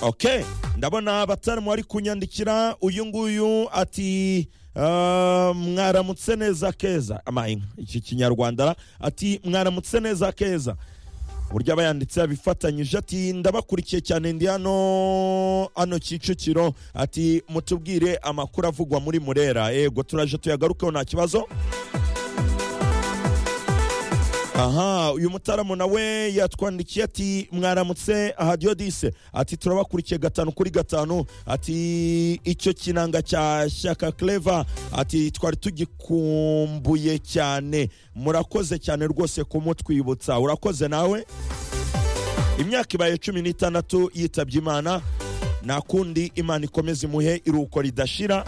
ok ndabona abatarimu bari kunyandikira uyu nguyu ati "Ah, mwaramutse neza keza amahinga iki kinyarwanda ati mwaramutse neza keza uburyo aba yanditse yabifatanyije ati ndabakurikiye cyane ndi hano hano kicukiro ati mutubwire amakuru avugwa muri murera yego turaje tuyagarukeho nta kibazo aha uyu mutaramu nawe yatwandikiye ati mwaramutse hadiyo dise ati turabakurikiye gatanu kuri gatanu ati icyo kinanga cya shyaka clever ati twari tugikumbuye cyane murakoze cyane rwose kumutwibutsa urakoze nawe imyaka ibaye cumi n'itandatu yitabye imana nta kundi imana ikomeza imuhe iruhuko ridashira